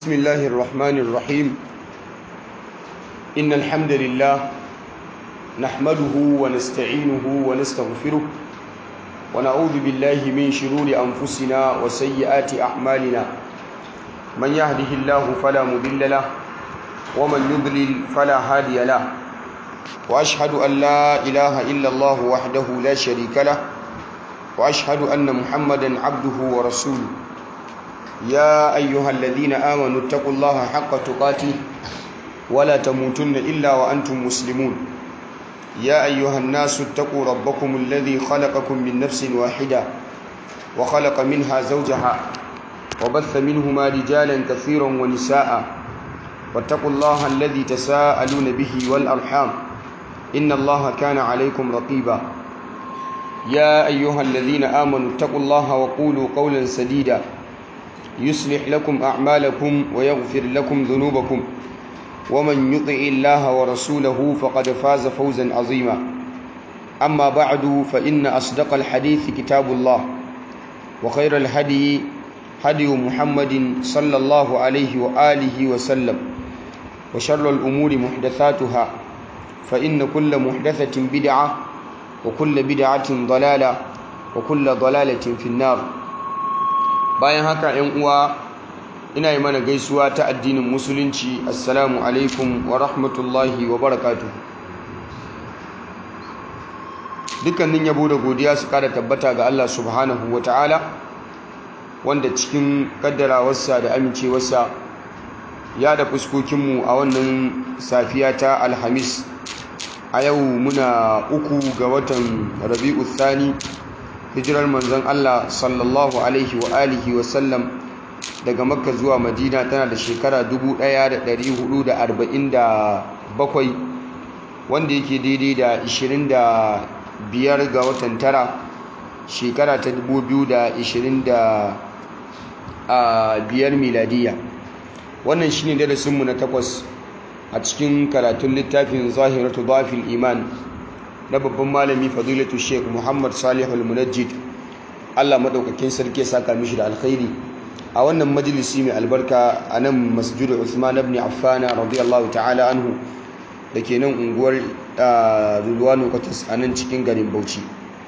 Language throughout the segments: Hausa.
بسم الله الرحمن الرحيم إن الحمد لله نحمده ونستعينه ونستغفره ونعوذ بالله من شرور أنفسنا وسيئات أعمالنا من يهده الله فلا مضل له ومن يضلل فلا هادي له وأشهد أن لا إله إلا الله وحده لا شريك له وأشهد أن محمدا عبده ورسوله يا أيها الذين آمنوا اتقوا الله حق تقاته ولا تموتن إلا وأنتم مسلمون يا أيها الناس اتقوا ربكم الذي خلقكم من نفس واحدة وخلق منها زوجها وبث منهما رجالا كثيرا ونساء واتقوا الله الذي تساءلون به والأرحام إن الله كان عليكم رقيبا يا أيها الذين آمنوا اتقوا الله وقولوا قولا سديدا يصلح لكم أعمالكم ويغفر لكم ذنوبكم ومن يطع الله ورسوله فقد فاز فوزا عظيما أما بعد فإن أصدق الحديث كتاب الله وخير الهدي هدي محمد صلى الله عليه وآله وسلم وشر الأمور محدثاتها فإن كل محدثة بدعة وكل بدعة ضلالة وكل ضلالة في النار bayan haka ‘yan uwa ina yi mana gaisuwa ta addinin musulunci assalamu alaikum wa rahmatullahi wa barakatu dukkanin yabo da godiya su kada tabbata ga Allah subhanahu wa ta'ala wanda cikin kaddarawarsa da amincewarsa ya da fuskokinmu a wannan safiya ta alhamis a yau muna uku ga watan rabi'u thani hijirar manzon Allah sallallahu alaihi wa alihi wa sallam daga makka zuwa madina tana da shekara 1447 wanda yake daidai da 25 ga watan tara shekara ta 2025 miladiya wannan shine darasinmu na takwas a cikin karatun littafin zahiratu dhafil iman na babban malami fadilatu sheik muhammad salihu al-munajjid allah maɗaukakin sarki saka mishi da alkhairi a wannan majalisi mai albarka a nan masjidu usman ibn affana radiyallahu ta'ala anhu da ke nan unguwar rulwano kwatas a nan cikin garin bauchi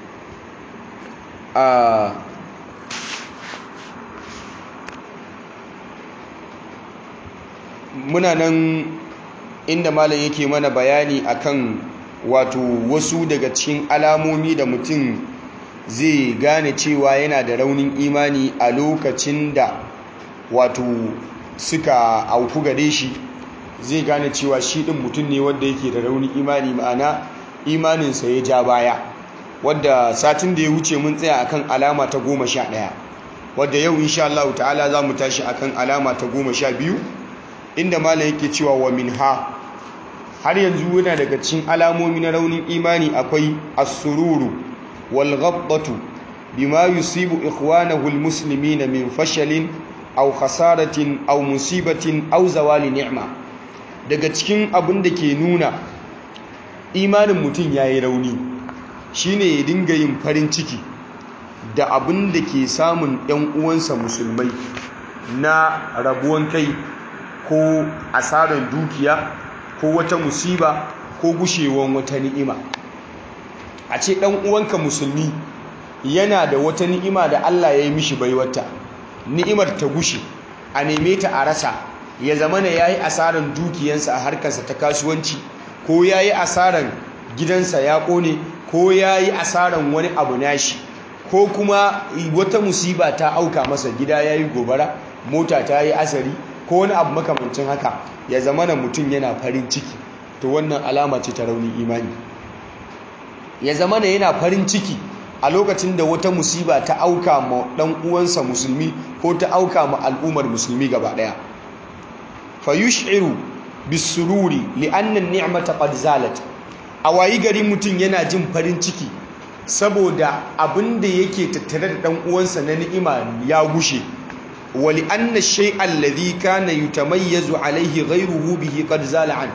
muna nan inda malam yake mana bayani akan wato wasu daga cikin alamomi da mutum zai gane cewa yana da raunin imani a lokacin da wato suka auku gare shi zai gane cewa shi ɗin mutum ne wanda yake da raunin imani ma'ana imaninsa ya ja baya wadda satin da ya wuce mun tsaya akan alama ta goma sha ɗaya wadda yau insha Allah ta'ala za mu tashi akan alama ta goma sha biyu inda malam yake cewa wa min ha har yanzu yana daga cikin alamomi na raunin imani akwai as-sururu wal ghabbatu bima yusibu ikhwanahu al-muslimina min fashalin aw khasaratin aw musibatin aw zawali ni'ma daga cikin abin da ke nuna imanin mutum yayi rauni shine ya dinga yin farin ciki da abin da ke samun ɗan uwansa musulmai na rabuwan kai ko asarar dukiya ko wata musiba ko gushewan wata ni'ima a ce ɗan uwanka musulmi yana da wata ni'ima da Allah ya yi mishi baiwata ni'imar ta gushe a neme ta a rasa ya zama na ya yi asarar dukiyansa a harkarsa ta kasuwanci ko ya yi asarar gidansa ya ƙone ko ya yi asarar wani abu nashi ko kuma wata musiba ta auka masa gida ya yi gobara mota ta yi asari ko wani abu makamancin haka ya zama na mutum yana farin ciki to wannan alama ce ta raunin imani ya zama na yana farin ciki a lokacin da wata musiba ta auka ma dan uwansa musulmi ko ta auka ma al'ummar musulmi gaba daya fa yush'iru bisururi li'anna an-ni'mata qad zalat a wayi gari mutum yana jin farin ciki saboda abinda yake tattare da dan uwansa na ni'ima ya gushe ولأن الشيء الذي كان يتميز عليه غيره به قد زال عنه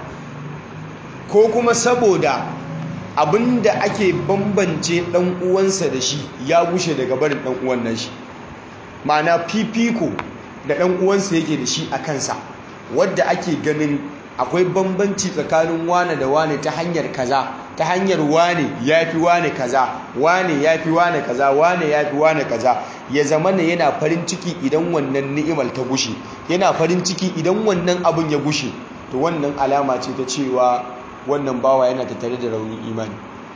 ko kuma saboda abinda ake bambance dan uwansa da shi ya gushe daga barin dan uwan nan shi ma'ana fifiko da ɗan uwansa yake da shi a kansa wadda ake ganin akwai bambanci tsakanin wane da wane ta hanyar kaza ta hanyar wane ya fi wane kaza wane ya fi wane kaza wane ya fi wane kaza ya zama na yana farin ciki idan wannan ni'imar ta gushe yana farin ciki idan wannan abin ya gushe to wannan alama ce ta cewa wannan bawa yana tattare da raunin imani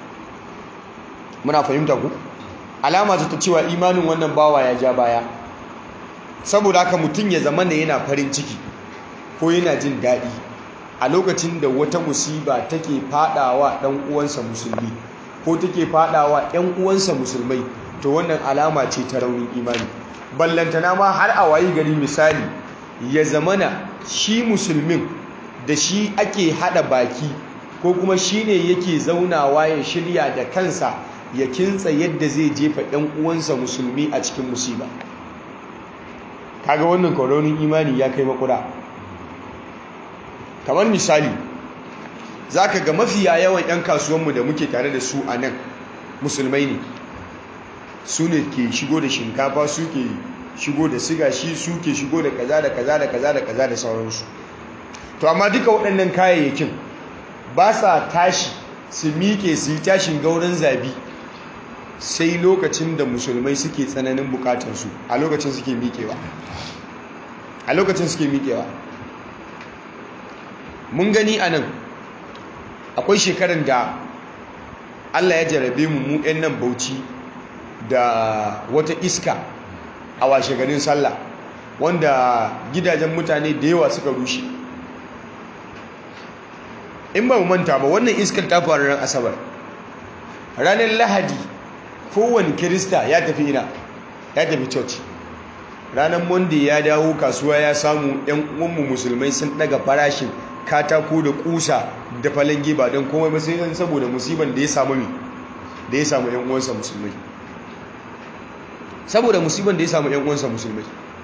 muna fahimta ku alama ce ta cewa imanin wannan bawa ya ja baya saboda haka mutum ya zama na yana farin ciki ko yana jin daɗi a lokacin da wata musiba take fadawa ɗan uwansa musulmi ko take fadawa ɗan uwansa musulmai to wannan alama ce ta raunin imani ballantana ma har a wayi gari misali ya zamana shi musulmin da shi ake hada baki ko kuma shi ne yake zaunawa ya shirya da kansa ya kintsa yadda zai jefa ɗan uwansa musulmi a cikin musiba kaga wannan raunin imani ya kai makura kamar misali za ka ga mafiya yawan 'yan kasuwanmu da muke tare da su a nan musulmai ne su ne ke shigo da shinkafa su ke shigo da siga shi su ke shigo da kaza da kaza da kaza da kaza da sauransu to amma duka waɗannan kayayyakin ba sa tashi su miƙe su yi tashin gauran zabi sai lokacin da musulmai suke tsananin bukatarsu a lokacin suke miƙewa a lokacin suke miƙewa mun gani a nan akwai shekarar da allah ya jarabe mu mu 'yan nan bauchi da wata iska a washe garin sallah wanda gidajen mutane da yawa suka rushe in ba mu manta ba wannan iskar ta faru ran asabar ranar lahadi kowane kirista ya tafi ina ya tafi church ranar monday ya dawo kasuwa ya samu 'yan uwanmu musulmai sun daga farashin katako da kusa da falange ba don komai ba sai yan saboda musiban da ya samu mi da ya samu yan uwansa musulmai saboda musiban da ya samu yan uwansa musulmai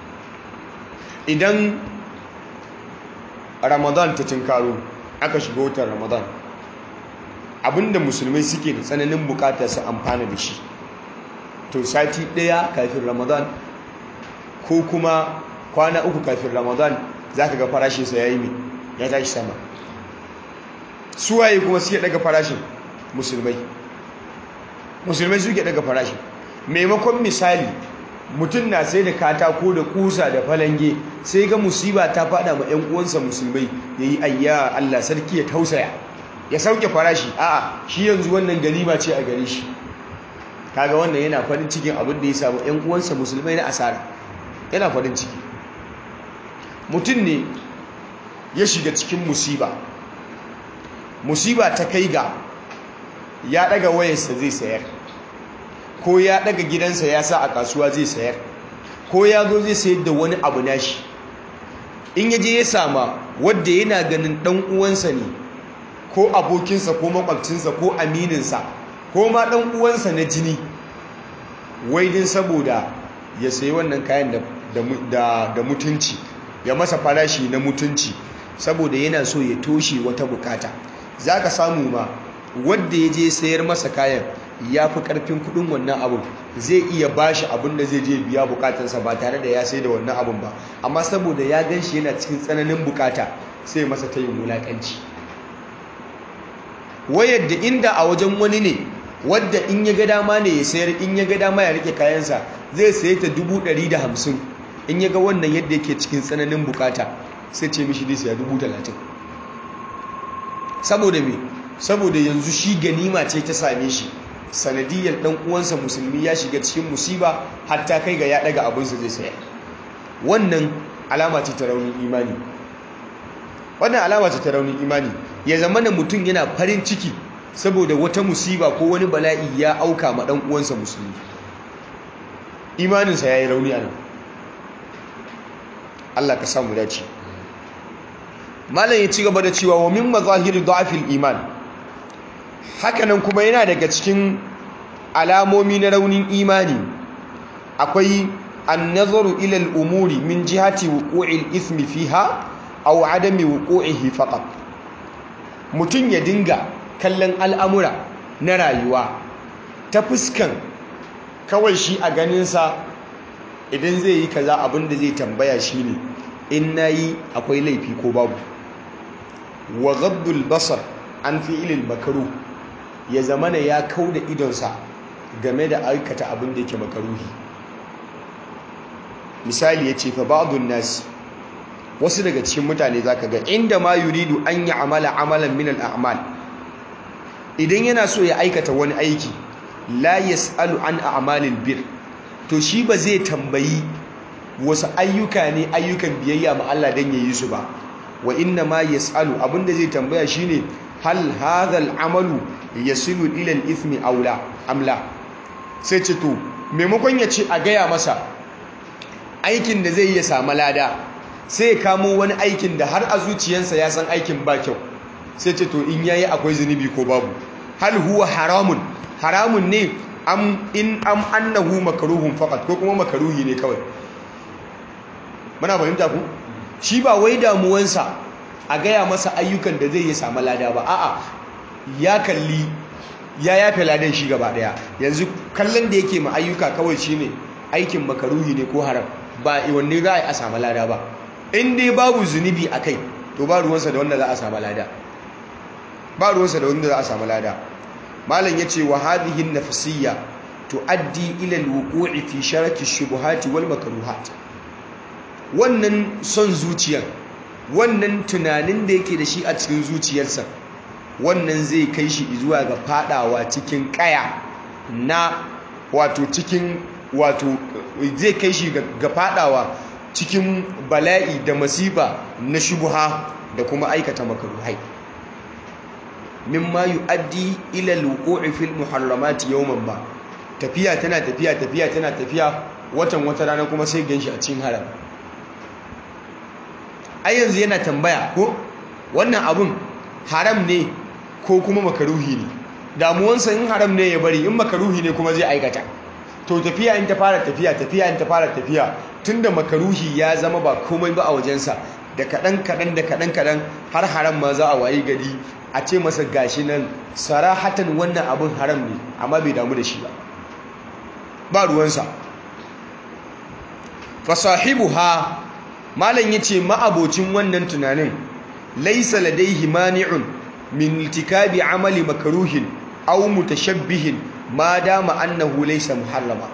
idan ramadan ta tinkaro aka shiga watan ramadan abinda musulmai suke da tsananin bukatar su amfana da shi to sati daya kafin ramadan ko kuma kwana uku kafin ramadan za ka ga farashinsa ya yi mai ya tashi sama suwaye kuma suke daga farashin musulmai musulmai suke daga farashin maimakon misali mutum na sai da katako da kusa da falange sai ga musiba ta fada ma 'yan uwansa musulmai ya yi ayya allah sarki ya tausaya ya sauke farashi a'a shi yanzu wannan ganima ce a gare shi kaga wannan yana farin cikin abin da ya samu 'yan uwansa musulmai na asara yana farin ciki mutum ne ya shiga cikin musiba musiba ta kai ga ya daga wayarsa zai sayar ko ya daga gidansa ya sa a kasuwa zai sayar ko ya zo zai sayar da wani abu nashi in yaje ya sama wadda yana ganin dan uwansa ne ko abokinsa ko makwabcinsa ko amininsa ko ma dan uwansa na jini wai din saboda ya sayi wannan kayan da mutunci ya masa farashi na mutunci saboda yana so ya toshe wata bukata za ka samu ma wadda ya je sayar masa kayan ya fi karfin kudin wannan abun zai iya bashi abin da zai je biya bukatansa ba tare da ya sai da wannan abun ba amma saboda ya gan shi yana cikin tsananin bukata sai masa ta yin wulakanci wayar da inda a wajen wani ne wadda in ya ga dama ne ya sayar in ya ga dama ya rike kayansa zai saye ta dubu ɗari da hamsin in ya ga wannan yadda yake cikin tsananin bukata sai ce mishi dai saya dubu talatin saboda me saboda yanzu shi ganima ce ta same shi sanadiyar dan uwansa musulmi ya shiga cikin musiba hatta kai ga ya daga abinsa zai saya wannan alama ce ta raunin imani wannan alama ce ta raunin imani ya zama da mutum yana farin ciki saboda wata musiba ko wani bala'i ya auka ma dan uwansa musulmi imaninsa ya yi rauni a nan Allah ka samu dace malam ya ci gaba da cewa wa min mazahiri da'afil iman hakanan kuma yana daga cikin alamomi na raunin imani akwai an-nazaru ila al-umuri min jihati wuqu'il ithmi fiha aw adami wuqu'ihi faqat mutun ya dinga kallon al'amura na rayuwa ta fuskan kawai shi a ganinsa idan zai yi kaza abin da zai tambaya shine in nayi akwai laifi ko babu wa ghaddul basar an fi'ilil makaruh ya zamana ya kauda idonsa game da aikata abin da yake makaruhi misali yace fa ba'dun nas wasu daga cikin mutane zaka ga inda ma yuridu an amala amalan min al-a'mal idan yana so ya aikata wani aiki la yas'alu an a'malil bir to shi ba zai tambayi wasu ayyuka ne ayyukan biyayya ma Allah dan yayi su ba wa inna ma yas'alu abinda zai tambaya shine hal hadha al-amalu yasilu ila al-ithmi aw la amla sai ce to maimakon ya ce a gaya masa aikin da zai yi ya samu lada sai ya kamo wani aikin da har a zuciyarsa ya san aikin ba kyau sai ce to in yayi akwai zunubi ko babu hal huwa haramun haramun ne am in am annahu makruhun faqat ko kuma makruhi ne kawai muna fahimta ku shi ba wai damuwansa a gaya masa ayyukan da zai yi samu lada ba a'a ya kalli ya yafe ladan shi gaba daya yanzu kallon da yake ma ayyuka kawai shine aikin makaruhi ne ko haram ba wanne za a yi a samu lada ba in dai babu zunubi a kai to ba ruwansa da wanda za a samu lada ba ruwansa da wanda za a samu lada malam ya ce wa hadhihi nafsiyya tuaddi ila alwuqu'i fi sharati shubuhati wal makruhat wannan son zuciyar wannan tunanin da yake da shi a cikin zuciyarsa wannan zai kai shi zuwa ga fadawa cikin kaya na wato cikin wato zai kai shi ga fadawa cikin bala'i da masifa na shubuha da kuma aikata makaruhai mimma yu'addi ila al-wuqu'i fil muharramati yawman ba tafiya tana tafiya tafiya tana tafiya watan wata rana kuma sai ganshi a cikin haram ai yanzu yana tambaya ko wannan abun haram ne ko kuma makaruhi ne damuwansa in haram ne ya bari in makaruhi ne kuma zai aikata to tafiya in ta fara tafiya tafiya in ta fara tafiya tunda makaruhi ya zama ba komai ba a wajensa da kaɗan kaɗan da kaɗan kaɗan har haram ma za a wayi gari a ce masa gashi nan sarahatan wannan abin haram ne amma bai damu da shi ba ba ruwansa fasahibuha malam yace ma'abocin wannan tunanin laysa ladaihi mani'un min iltikabi amali makruhin aw mutashabbihin ma dama annahu laysa muharrama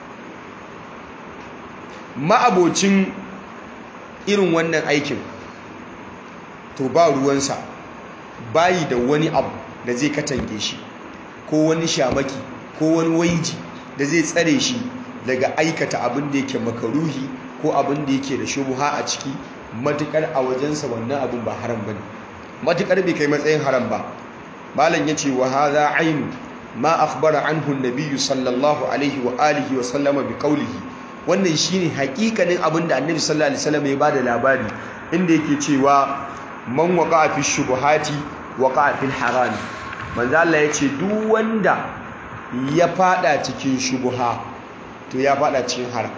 ma'abocin irin wannan aikin to ba ruwansa bayi da wani abu da zai katange shi ko wani shamaki ko wani waiji da zai tsare shi daga aikata abin da yake makaruhi ko abin da yake da shubuha a ciki matukar a wajensa wannan abin ba haram bane matukar bai kai matsayin haram ba malam yace wa hadha ainu ma akhbara anhu an-nabiy sallallahu alaihi wa alihi wa sallama bi qawlihi wannan shine hakikanin abin da annabi sallallahu alaihi wasallam ya bada labari inda yake cewa man waqa'a fi shubuhati waqa'a fil haram manzo Allah yace duk wanda ya fada cikin shubuha to ya fada cikin haram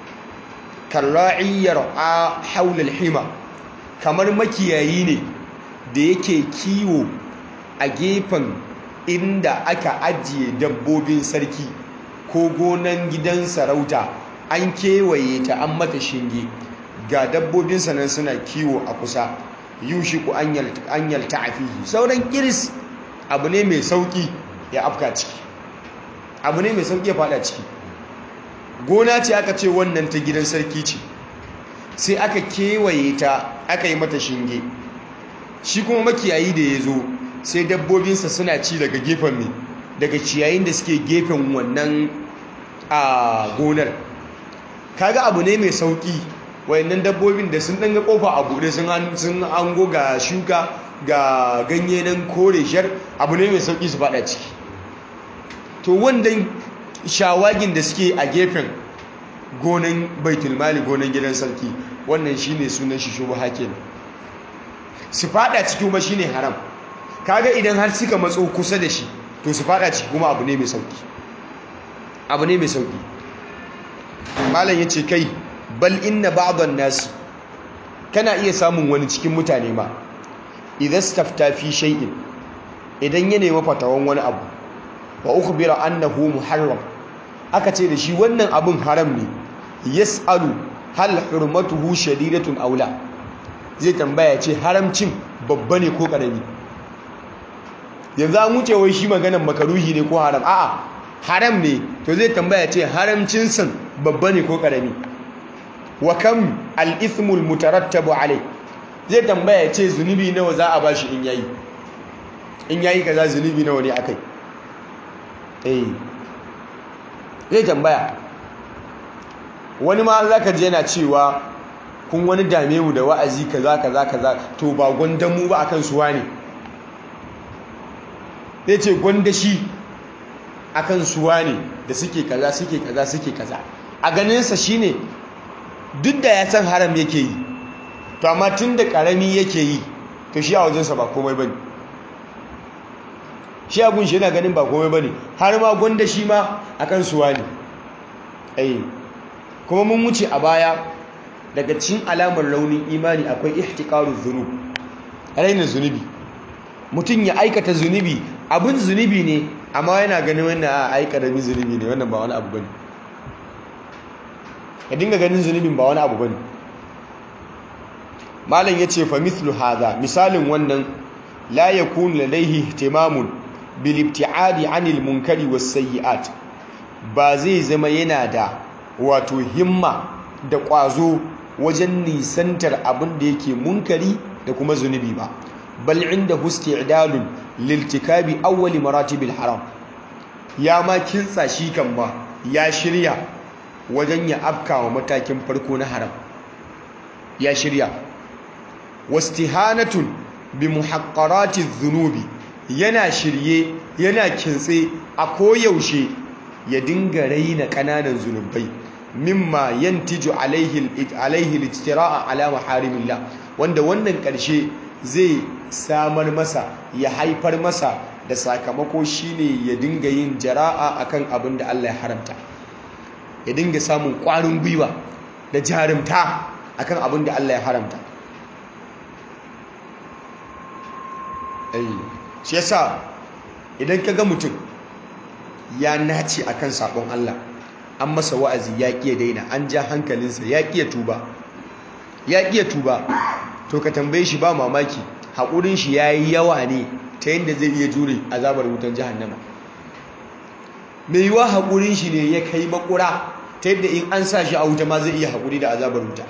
karra'i yar'a haula al-hima kamar makiyayi ne da yake kiwo a gefen inda aka ajiye dabbobin sarki ko gonan gidan sarauta an kewaye ta an mata shinge ga dabbobinsa nan suna kiwo a kusa yushiku an yalta a fihi sauran kiris abu ne mai sauki ya afka ciki abu ne mai sauki ya fada ciki gona ce aka ce wannan ta gidan sarki ce sai aka kewaye ta aka yi mata shinge shi kuma makiyayi da ya zo sai dabbobinsa suna ci daga gefen mai daga ciyayin da suke gefen wannan a gonar kaga abu ne mai sauki wayannan dabbobin da sun ɗanga ƙofa a buɗe sun ango ga shuka ga ganye nan kore shar abu ne mai sauki su faɗa ciki to wannan shawagin da suke a gefen gonan baitulmali gonan gidan sarki wannan shine sunan shi shubha kenan su faɗa ciki kuma shine haram kaga idan har suka matso kusa da shi to su faɗa ciki kuma abu ne mai sauki abu ne mai sauki malam yace kai bal inna ba'dhan nas kana iya samun wani cikin mutane ma idan stafta fi shay'in idan ya nemi fatawan wani abu wa ukhbira annahu muharram aka ce da shi wannan abun haram ne yas'alu hal hurmatuhu shadidatun aula zai tambaya ce haramcin babba ne ko karami yanzu an wuce wai shi maganan makaruhi ne ko haram a'a haram ne to zai tambaya ce haramcin san babba ne ko karami wa kam al-ithmul mutarattabu alai zai tambaya ce zunubi nawa za a bashi in yayi in yayi kaza zunubi nawa ne akai eh zai tambaya wani ma zaka je yana cewa kun wani dame mu da wa'azi kaza kaza kaza to ba gwandan mu ba akan suwa ne zai ce gwanda shi akan suwa ne da suke kaza suke kaza suke kaza a ganinsa shine duk da ya san haram yake yi to amma tun da karami yake yi to shi a wajensa ba komai bane shi abun shi yana ganin ba komai bane har ma gwanda shi ma akan suwa ne ai kuma mun wuce a baya daga cikin alamar raunin imani akwai ihtiqaru dhunub raina zunubi mutum ya aikata zunubi abin zunubi ne amma yana ganin wannan a aika da zunubi ne wannan ba wani abu bane ka dinga ganin zunubin ba wani abu bane malam yace fa mithlu hadha misalin wannan la yakun ladayhi ihtimamun bil ibtiadi anil munkari was sayyi'at ba zai zama yana da wato himma da ƙwazo wajen nisantar abin da yake munkari da kuma zunubi ba bal inda isti'dalun liltikabi awwali maratibil haram ya ma kintsa shi kan ba ya shirya wajen ya afkawa matakin farko na haram ya shirya wastihanatun bi muhaqqarati dhunubi yana shirye yana kintse a koyaushe ya dinga raina kananan zunubai mimma yantiju alaihi alaihi al-ijtira'a ala maharimillah wanda wannan karshe zai samar masa ya haifar masa da sakamako shine ya dinga yin jara'a akan abin da Allah ya haramta ya dinga samun ƙwarin gwiwa da jarumta akan abin da Allah ya haramta shi yasa idan ka ga mutum ya nace akan sabon Allah an masa wa'azi ya ƙiya daina an ja hankalinsa ya ƙiya tuba ya ƙiya tuba to ka tambaye shi ba mamaki haƙurin shi ya yi yawa ne ta yadda zai iya jure azabar wutan jahannama mai yiwa haƙurin shi ne ya kai makura ta yadda in an sa shi a wuta ma zai iya haƙuri da azabar wuta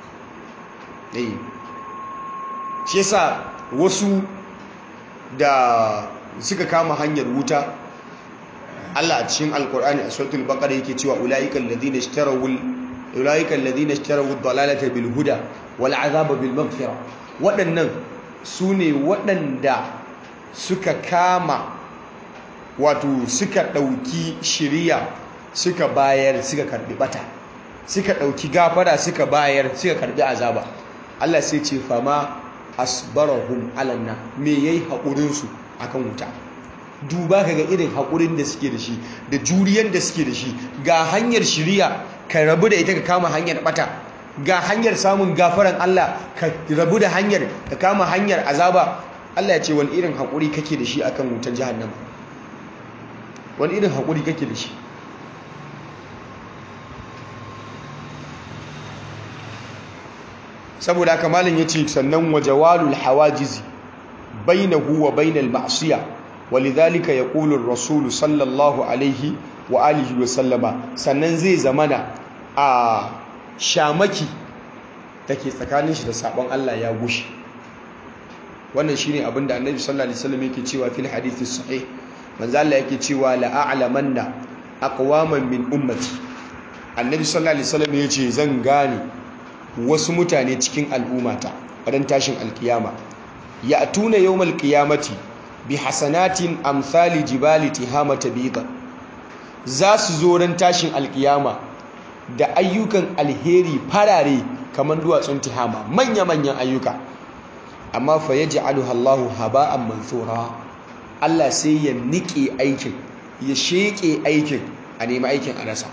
shi yasa wasu da suka kama hanyar wuta Allah a cikin alkur'ani a suratul baqara yake cewa ulaiikal ladina ishtarawul ulaiikal ladina ishtarawud dalalata bil huda wal azaba bil maghfira waɗannan sune waɗanda suka kama wato suka ɗauki shiriya suka bayar suka karbi bata suka ɗauki gafara suka bayar suka karbi azaba Allah sai ce fama asbarahum alanna me yayi haƙurin su akan wuta duba kaga irin haƙurin da suke da shi da juriyar da suke da shi ga hanyar shiriya ka rabu da ita ka kama hanyar bata ga hanyar samun gafaran Allah ka rabu da hanyar ka kama hanyar azaba Allah ya ce wani irin haƙuri kake da shi akan wutar jahannama wani irin haƙuri kake da shi saboda haka malin ya ce sannan wa jawalul hawajizi bainahu wa bainal ma'siya walidhalika yaqulu ar-rasul sallallahu alaihi wa alihi wa sallama sannan zai zamana a shamaki take tsakanin shi da sabon Allah ya gushi wannan shine abinda annabi sallallahu alaihi wasallam yake cewa fil hadith sahih manzo Allah yake cewa la a'lamanna aqwaman min ummati annabi sallallahu alaihi wasallam yace zan gane wasu mutane cikin al'ummata ran tashin alkiyama ya tuna yawmal qiyamati bi hasanatin amsali jibali tihamata bida za su zo ran tashin alkiyama da ayyukan alheri farare kamar duwatsun tihama manya-manyan ayyuka amma fa yaj'aluha Allahu haba'an mansura Allah sai ya nike aikin ya sheke aikin a nemi aikin a rasa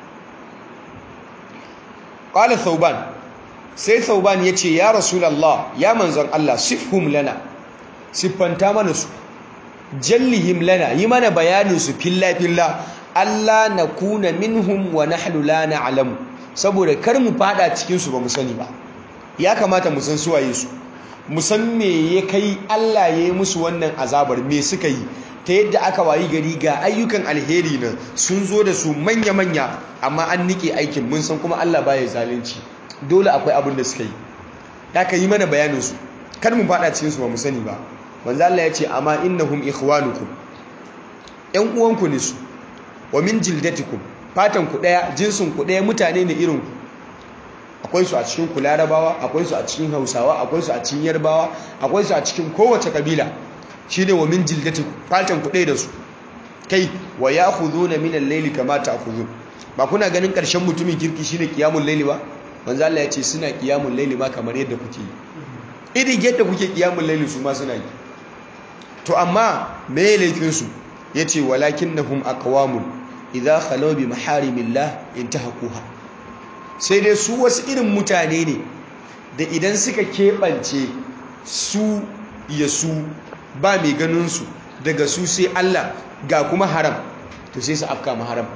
qala thawban sai thauban ya ce ya rasulallah ya manzon Allah sifhum lana siffanta mana su jallihim lana yi mana bayanin su filla filla Allah na kuna minhum wa nahnu la na'lamu saboda kar mu fada cikin su ba mu sani ba ya kamata mu san suwaye su mu san me ya kai Allah ya yi musu wannan azabar me suka yi ta yadda aka wayi gari ga ayyukan alheri nan sun zo da su manya-manya amma an nike aikin mun san kuma Allah baya zalunci dole akwai abin da suka yi ya ka yi mana bayanin su kar mu fada cikin su ba mu sani ba manzo Allah ya ce amma innahum ikhwanukum yan uwanku ne su wa min jildatikum fatan ku daya jinsin ku daya mutane ne irin ku akwai su a cikin ku larabawa akwai su a cikin hausawa akwai su a cikin yarbawa akwai su a cikin kowace kabila shine wa min jildatikum fatan ku daya da su kai wa ya'khuduna min al-layli kama ta'khudun ba kuna ganin karshen mutumin kirki shine qiyamul layli ba manzo Allah ya ce suna qiyamul layli ma kamar yadda kuke yi irin yadda kuke qiyamul layli su ma suna yi to amma me laifin su yace walakinnahum aqwamun idza khalaw bi maharimillah intahaquha sai dai su wasu irin mutane ne da idan suka keɓance su ya su ba mai ganin su daga su sai Allah ga kuma haram to sai su afka ma haram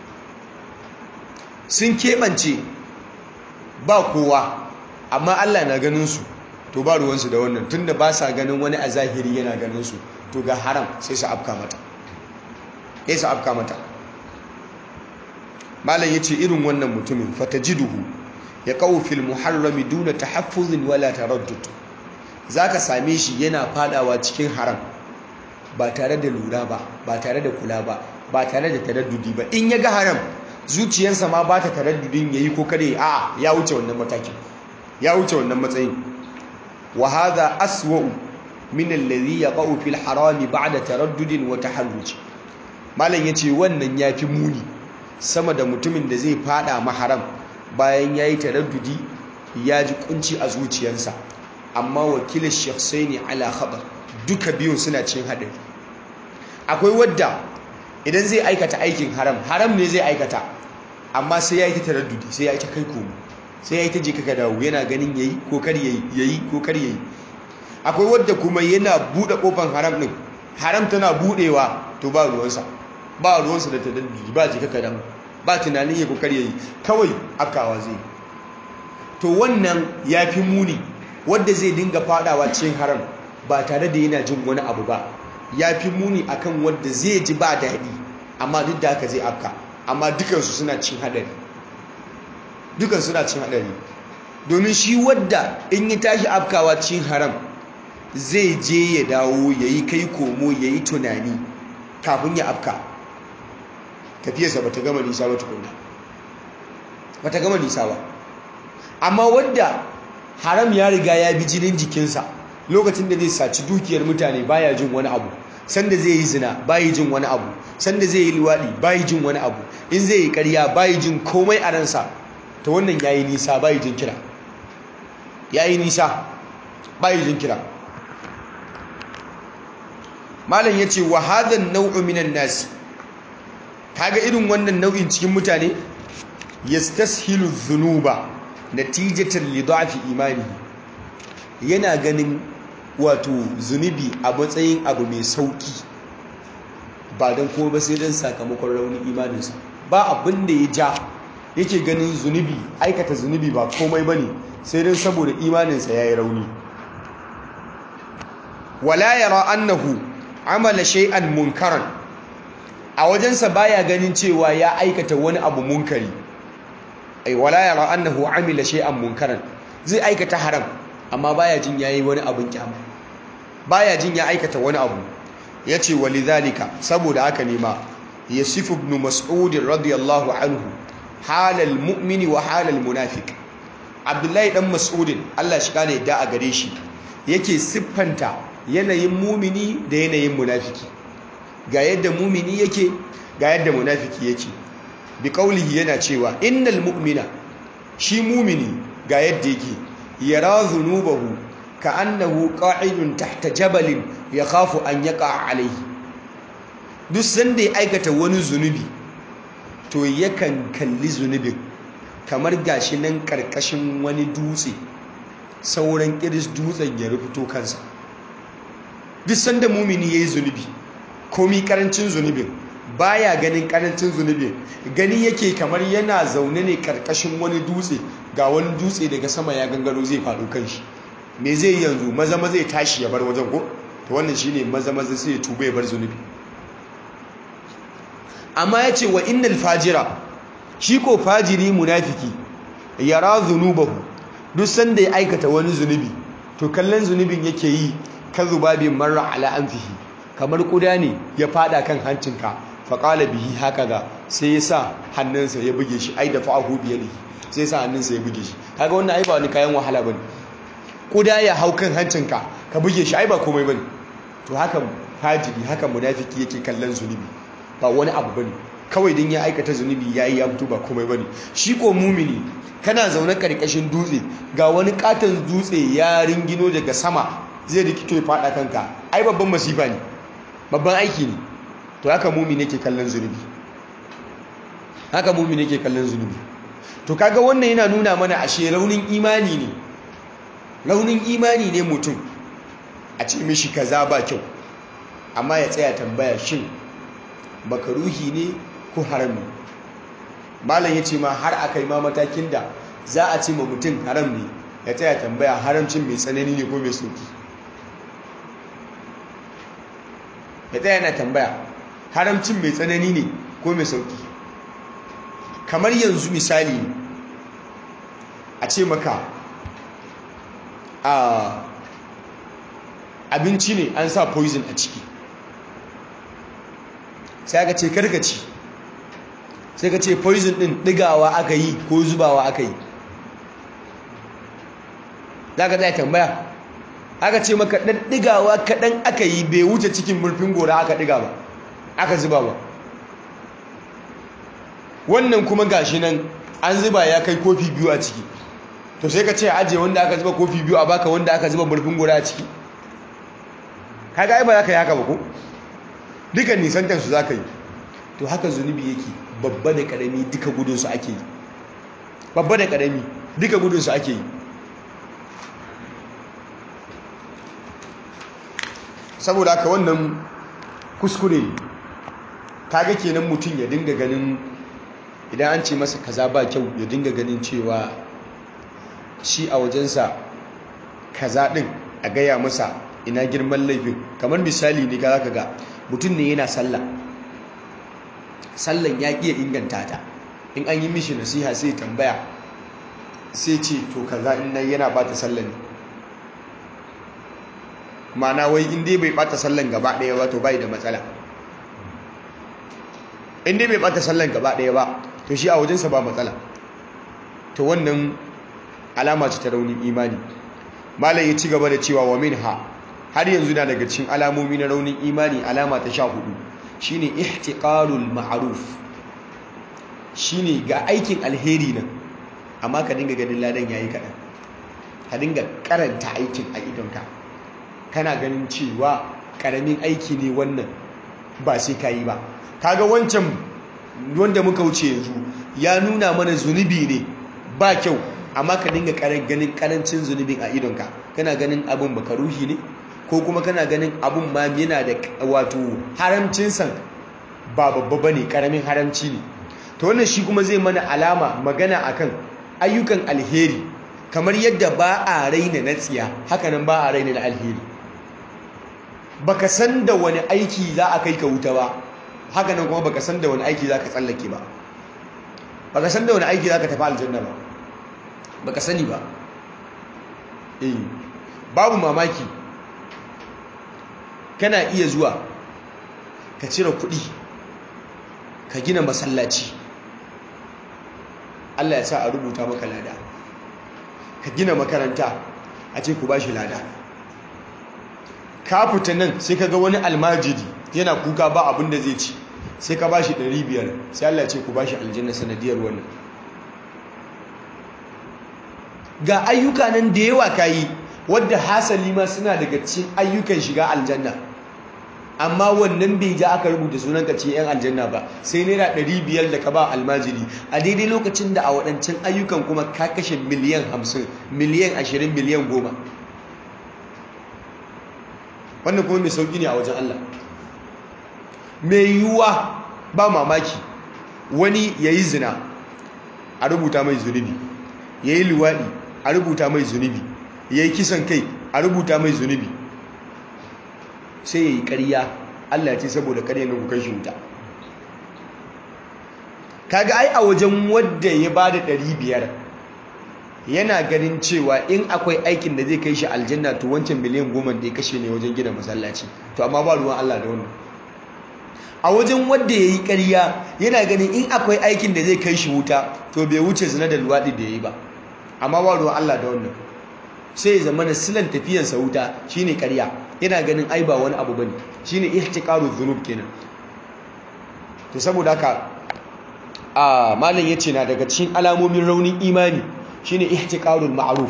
sun keɓance ba kowa amma Allah na ganin su to ba ruwansu da wannan tunda ba sa ganin wani a zahiri yana ganin su to ga haram sai su afka mata sai su afka mata malam yace irin wannan mutumin fatajiduhu ya qawu fil muharrami duna tahaffuzin wala taraddud zaka same shi yana fadawa cikin haram ba tare da lura ba ba tare da kula ba ba tare da taraddudi ba in ya ga haram zuciyarsa ma ba ta taraddudin yayi ko kada a ya wuce wannan matakin ya wuce wannan matsayin wa hadha aswa'u min alladhi yaqa'u fil harami ba'da taraddudin wa taharruj malam yace wannan yafi muni sama da mutumin da zai fada maharam bayan yayi taraddudi ya ji kunci a zuciyarsa amma wakilin shakhsaini ala khabar duka biyun suna cin hadari akwai wadda idan zai aikata aikin haram haram ne zai aikata amma sai yayi ta taraddudi sai yayi ta kai komo sai yayi ta je kaka dawo yana ganin yayi ko kar yayi yayi ko kar yayi akwai wadda kuma yana bude kofar haram din haram tana budewa to ba ruwansa ba ruwansa da tadaddudi ba ji kaka dawo ba tunanin ya kokar yayi kawai akawa zai to wannan yafi muni wadda zai dinga fadawa cikin haram ba tare da yana jin wani abu ba yafi muni akan wadda zai ji ba daɗi amma duk da haka zai afka amma dukansu suna cin hadari dukan suna cin hadari domin shi wadda in yi tashi afkawa cin haram zai je ya dawo ya yi kai komo ya yi tunani kafin ya afka tafiyarsa ba ta gama nisa ba tukuna ba ta gama nisa ba amma wadda haram ya riga ya bi jinin jikinsa lokacin da zai saci dukiyar mutane baya jin wani abu sanda zai yi zina bayi jin wani abu sanda zai yi liwaɗi bayi jin wani abu in zai yi ƙarya bayi jin komai a ransa ta wannan yayi nisa bayi jin kira yayi nisa bayi jin kira malam yace wa hadan nau'u minan nas kaga irin wannan nau'in cikin mutane yastashilu dhunuba natijatan li da'fi imani yana ganin wato zunubi a matsayin abu mai sauki ba don kuma ba sai don sakamakon raunin imaninsa ba abin da ya ja yake ganin zunubi aikata zunubi ba komai ba ne sai don saboda imaninsa ya yi rauni wala yara annahu amala shay'an munkaran a wajensa baya ganin cewa ya aikata wani abu munkari ai wala yara annahu amila shay'an munkaran zai aikata haram amma baya jin yayi wani abin kyama baya jin ya aikata wani abu yace walidhalika saboda haka ne ma yasifu ibn mas'ud radiyallahu anhu halal mu'mini wa halal munafiq abdullahi dan mas'ud Allah shi kane da a gare shi yake siffanta yanayin mumini da yanayin munafiki ga yadda mumini yake ga yadda munafiki yake bi qaulihi yana cewa innal mu'mina shi mumini ga yadda yake yara zunubahu ka annahu qa'idun tahta jabalin yakhafu an yaqa alayhi duk sanda ya aikata wani zunubi to yakan kalli zunubin kamar gashi nan karkashin wani dutse sauran kiris dutsen ya rufuto kansa duk sanda mumini yayi zunubi komi karancin zunubin baya ganin karancin zunubin gani yake kamar yana zaune ne karkashin wani dutse ga wani dutse daga sama ya gangaro zai faɗo kan shi me zai yi yanzu maza maza ya tashi ya bar wajen ko to wannan shine maza maza sai ya tuba ya bar zunubi amma ya ce wa innal fajira shi ko fajiri munafiki yara zunubahu duk sanda ya aikata wani zunubi to kallon zunubin yake yi ka zubabin marra ala anfihi kamar kuda ne ya fada kan hancinka faƙala bihi haka ga sai ya sa hannunsa ya buge shi ai da fa'ahu biyadi sai ya sa hannunsa ya buge shi kaga wannan ai ba wani kayan wahala bane kuda ya hau kan hancinka ka buge shi ai ba komai bane to haka fajiri haka munafiki yake kallon zunubi ba wani abu bane kawai din ya aikata zunubi yayi ya fito ba komai bane shi ko mumini kana zaune karkashin dutse ga wani katon dutse ya ringino daga sama zai rikito ya fada kanka ai babban masifa ne babban aiki ne to haka mumini yake kallon zunubi haka mumini yake kallon zunubi to kaga wannan yana nuna mana ashe raunin imani ne raunin imani ne mutum a ce mishi kaza ba kyau amma ya tsaya tambaya shin makaruhi ne ko haram ne malam ya ce ma har aka yi ma matakin da za a ce ma mutum haram ne ya tsaya tambaya haramcin mai tsanani ne ko mai sauki ya tsaya yana tambaya haramcin mai tsanani ne ko mai sauki kamar yanzu misali a ce maka a abinci ne an sa poison a ciki sai aka ce karkaci sai ka ce poison din digawa aka yi ko zubawa aka yi za ka zai tambaya aka ce maka ɗan digawa kaɗan aka yi bai wuce cikin murfin gora aka diga ba aka zuba ba wannan kuma gashi nan an zuba ya kai kofi biyu a ciki to sai ka ce ajiye wanda aka zuba kofi biyu a baka wanda aka zuba murfin gora a ciki kaga ai ba za ka yi haka ba ko dukan nisantarsu za ka yi to haka zunubi yake babba da ƙarami duka gudunsu ake yi babba da ƙarami duka gudunsu ake yi saboda haka wannan kuskure ne kaga kenan mutum ya dinga ganin idan an ce masa kaza ba kyau ya dinga ganin cewa shi a wajensa kaza din a gaya masa ina girman laifin kamar misali ne ka zaka ga mutum ne yana sallah sallan ya iya inganta ta in an yi mishi nasiha sai tambaya sai ce to kaza in nan yana bata sallan ma'ana wai in dai bai bata sallan gaba daya ba to bai da matsala in dai bai bata sallan gaba daya ba to shi a wajensa ba matsala to wannan alama ce ta raunin imani malam ya ci gaba da cewa wa minha har yanzu na daga cikin alamomi na raunin imani alama ta sha hudu shine ihtiqarul ma'ruf shine ga aikin alheri nan amma ka dinga ganin ladan yayi kadan ka dinga karanta aikin a idonka kana ganin cewa karamin aiki ne wannan ba sai ka yi ba kaga wancan wanda muka wuce yanzu ya nuna mana zunubi ne ba kyau amma ka dinga ganin karancin zunubin a idonka kana ganin abin baka ruhi ne ko kuma kana ganin abun ma yana da wato haramcinsa ba babba bane karamin haramci ne to wannan shi kuma zai mana alama magana akan ayyukan alheri kamar yadda ba a raina na tsiya hakanan ba a raina na alheri baka san da wani aiki za a kai ka wuta ba hakanan kuma baka san da wani aiki za ka tsallake ba baka san da wani aiki za ka tafi aljanna ba baka sani ba eh babu mamaki kana iya zuwa ka cire kuɗi ka gina masallaci Allah ya sa a rubuta maka lada ka gina makaranta a ce ku ba shi lada ka fita nan sai ka ga wani almajiri yana kuka ba abin da zai ci sai ka ba shi 500 sai Allah ya ce ku ba shi aljanna sanadiyar wannan ga ayyuka nan da yawa ka yi wadda hasali ma suna daga cikin ayyukan shiga aljanna amma wannan bai ja aka rubuta sunan ka ce yan aljanna ba sai naira ɗari biyar da ka ba almajiri a daidai lokacin da a waɗancan ayyukan kuma ka kashe miliyan hamsin miliyan ashirin miliyan goma wannan kuma mai sauƙi ne a wajen Allah mai yiwuwa ba mamaki wani ya yi zina a rubuta mai zunubi ya yi luwaɗi a rubuta mai zunubi ya yi kisan kai a rubuta mai zunubi sai ya yi ƙarya allah ce saboda ƙarya na kukan shi wuta kaga ai a wajen wadda ya ba da biyar yana ganin cewa in akwai aikin da zai kai shi aljanna to wancan miliyan goma da ya kashe ne wajen gina masallaci to amma ba ruwan allah da wannan a wajen wadda ya yi ƙarya yana ganin in akwai aikin da zai kai shi wuta to bai wuce zina da luwaɗi da ya yi ba amma ba ruwan Allah da wannan sai ya zama na silan tafiyansa wuta shine ƙarya yana ganin ai ba wani abu bane shine ihtiqaru dhunub kenan to saboda haka a malam yace na daga cikin alamomin raunin imani shine ihtiqarul ma'ruf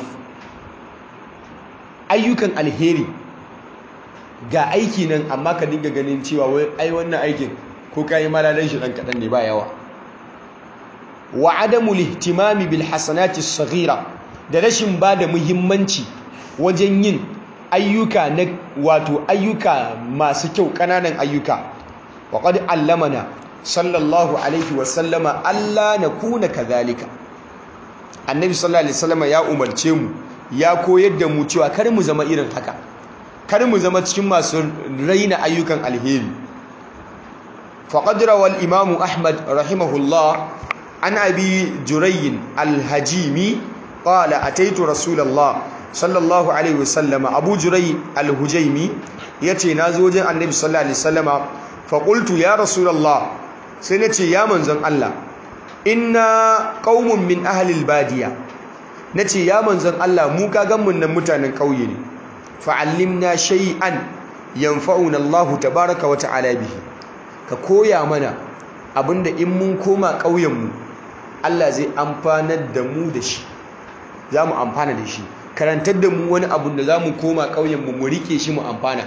ayyukan alheri ga aiki nan amma ka dinga ganin cewa wai ai wannan aikin ko kai malalan shi dan kadan ne ba yawa wa adamu lihtimami bil hasanati saghira da rashin bada muhimmanci wajen yin ayyuka na wato ayyuka masu kyau kananan ayyuka wa qad allamana sallallahu alaihi wa sallama alla nakuna kadhalika annabi sallallahu alaihi wasallama ya umarce mu ya koyar da mu cewa kar mu zama irin haka kar mu zama cikin masu raina ayyukan alheri faqad rawal imamu ahmad rahimahullah an abi jurayyin alhajimi qala ataitu rasulullah sallallahu alaihi wasallam abu juray alhujaimi yace nazo wajen annabi sallallahu alaihi wasallama fa qultu ya rasulullah sai nace ya manzon Allah inna qaumun min ahli albadiya nace ya manzon Allah mu ka gan mun nan mutanen kauye ne fa'allimna shay'an yanfa'una Allah tabaaraka wa ta'ala bihi ka koya mana abinda in mun koma ƙauyen mu Allah zai amfanar da mu da shi zamu amfana da shi karantar da mu wani abu da zamu koma ƙauyen mu mu rike shi mu amfana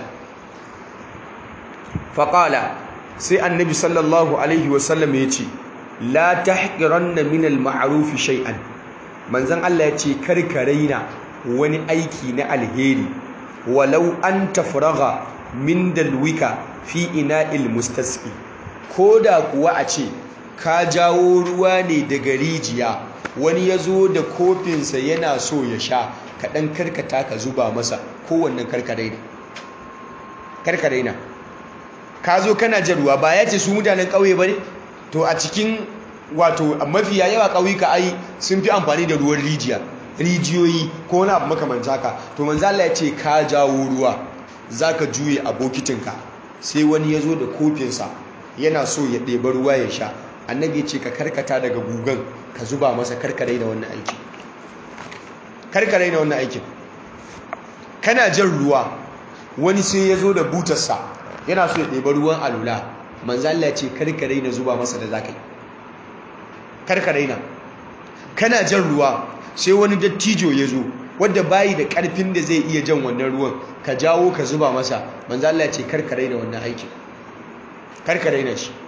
faqala sai annabi sallallahu alaihi wasallam yace la tahqiranna min al-ma'ruf shay'an manzon Allah yace karka raina wani aiki na alheri walau an tafraga min dalwika fi ina'il mustasqi koda kuwa a ce ka jawo ruwa ne daga rijiya wani ya zo da kofinsa yana so ya sha kaɗan karkata ka zuba masa kowannan karkaraina karkaraina ka zo kana jan ruwa ba ya ce su mutanen ƙauye ba ne to a cikin wato mafiya yawa ƙauyuka ai sun fi amfani da ruwan rijiya rijiyoyi ko wani abu makamanta haka to manzo Allah ya ce ka jawo ruwa zaka juye a bokitinka sai wani ya zo da kofinsa yana so ya ɗeba ruwa ya sha annabi ya ce ka karkata daga gugan ka zuba masa karkarai da wannan aikin karkarai da wannan aikin kana jan ruwa wani sai ya zo da butarsa yana so ya ɗeba ruwan alula manzo Allah ya ce karkarai na zuba masa da zakai karkarai na kana jan ruwa sai wani dattijo ya zo wadda bayi da karfin da zai iya jan wannan ruwan ka jawo ka zuba masa manzo Allah ya ce karkare da wannan aikin karkare na shi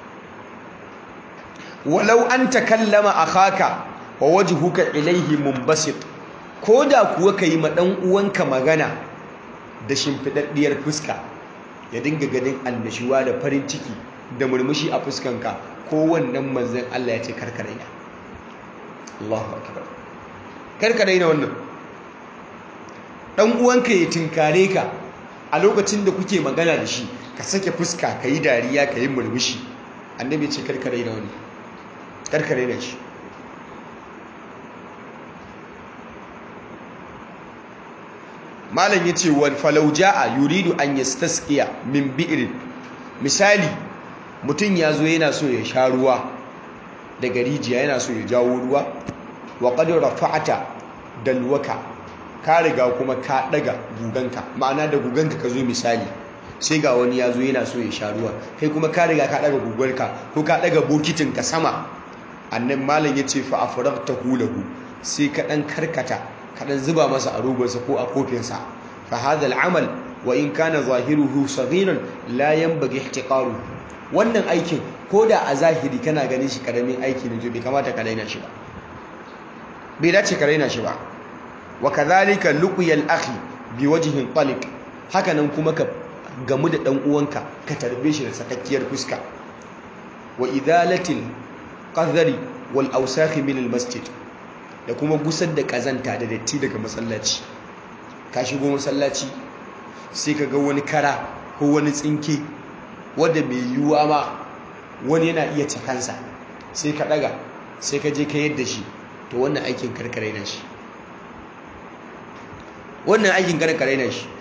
walau an takallama akhaka wa wajhuka ilayhi munbasit koda kuwa kai ma dan uwanka magana da shimfidaddiyar fuska ya dinga ganin annashuwa da farin ciki da murmushi a fuskanka ko wannan manzon Allah ya ce karkare na Allahu akbar karka daina wannan dan uwanka ya tinkare ka a lokacin da kuke magana da shi ka sake fuska ka yi dariya ka yi murmushi annabi ce karka daina wannan karka daina shi malam yace wal falau jaa yuridu an yastasqiya min bi'rin misali mutum ya zo yana so ya sha ruwa daga rijiya yana so ya jawo ruwa wa qad rafa'ata dalwaka ka riga kuma ka daga guganka ma'ana da guganka ka zo misali sai ga wani ya zo yana so ya sha ruwa kai kuma ka riga ka daga gugarka ko ka daga bokitin ka sama annan malam yace fa afragtahu lahu sai ka dan karkata ka dan zuba masa a rogonsa ko a kofinsa fa hadha al'amal wa in kana zahiruhu saghiran la yanbaghi ihtiqaru wannan aikin ko da a zahiri kana ganin shi karamin aiki ne to bai kamata ka daina shi ba bai dace ka raina shi ba wa kadhalika luqyal akhi bi wajhin taliq haka nan kuma ka gamu da dan uwanka ka tarbe shi da sakakkiyar fuska wa idalatil qadhari wal awsakh min al masjid da kuma gusar da kazanta da datti daga masallaci ka shigo masallaci sai ka ga wani kara ko wani tsinke wanda mai yiwuwa ma wani yana iya cikansa sai ka daga sai ka je ka yadda shi to wannan aikin karkare na shi wannan aikin karkare na shi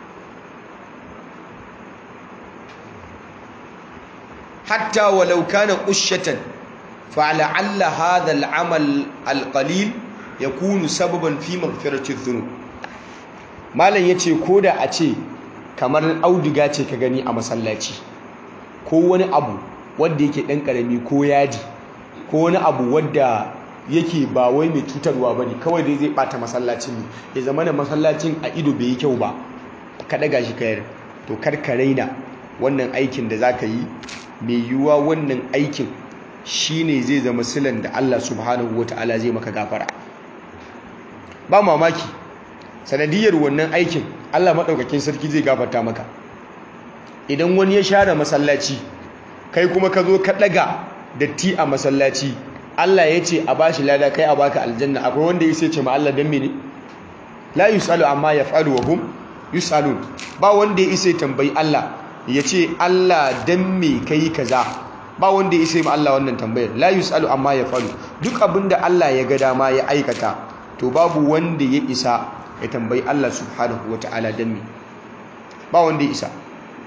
hatta walau kana qushatan فلعل هذا العمل القليل يكون سببا في مغفرة الذنوب malam yace koda a ce kamar auduga ce ka gani a masallaci ko wani abu wanda yake dan karami ko yadi ko wani abu wanda yake ba wai mai cutarwa bane kawai dai zai bata masallacin ne ya zama na masallacin a ido bai yi kyau ba ka daga shi kayar to kar ka raina wannan aikin da zaka yi mai yiwuwa wannan aikin shi ne zai zama silan da Allah subhanahu wa ta'ala zai maka gafara ba mamaki sanadiyar wannan aikin Allah maɗaukakin sarki zai gafarta maka idan wani ya share masallaci kai kuma ka zo ka ɗaga datti a masallaci Allah ya ce a bashi lada kai a baka aljanna akwai wanda ya sai ce ma Allah dan mene la yusalu amma yaf'alu wa hum yusalun ba wanda ya isa tambayi Allah ya ce Allah dan me kai kaza ba wanda ya isa ma Allah wannan tambayar la yusalu amma ya falu duk abinda Allah ya ga dama ya aikata to babu wanda ya isa ya tambayi Allah subhanahu wataala dan me ba wanda ya isa